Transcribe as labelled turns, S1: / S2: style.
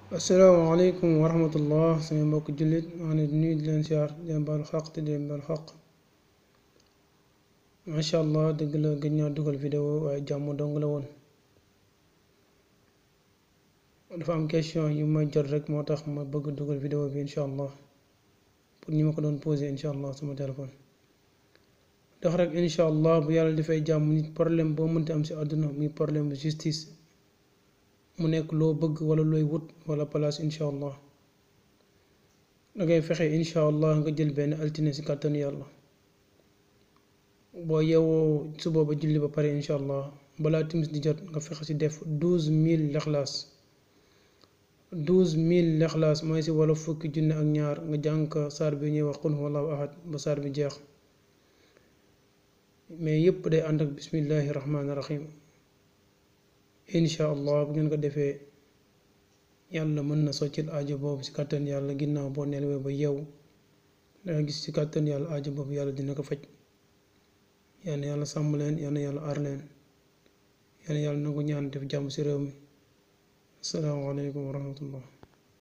S1: asalaamaaleykum wa rahmatullah sama mbokk jullit maa ngi nuyu di leen siyaar di leen baal xaq te di leen baal xaq macha allah dëgg la gëj naa dugal vidéo waaye jàmm dong la woon dafa am question yu may jot rek moo tax ma bëgg dugal vidéo bi incha allah pour ñi ma ko doon posé incha allah sama téléphone ndax rek incha allah bu yàlla dafay jàmm nit problème boo mënti am si àdduna muy problème justice mu nekk loo bëgg wala looy wut wala place incha allah dangay fexe incha allah nga jël benn altine si kàttanu yàlla boo yeewoo suba ba julli ba pare incha allah balaa timis di jot nga fexe si def douze mille lexlaas douze mille lexlaas mooy si wala fukki junne ak ñaar nga jàng ko saar bi ñuy wax qul huwallahu ahad ba saar bi jeex mais yépp day ànd ak bismillahi rahmaani rahim incha allah bu ngeen ko defee yàlla mën na soccil aajo boobu ci kàttan yàlla ginnaaw boo nelawee ba yeewu danga gis ci kàttan yàlla aajo boobu yàlla dina ko faj yal na yàlla sàmm leen yal na yàlla aar leen yal na yàlla nangu ñaan def jàmm ci réew mi asalaamaaleykum wa rahmatullah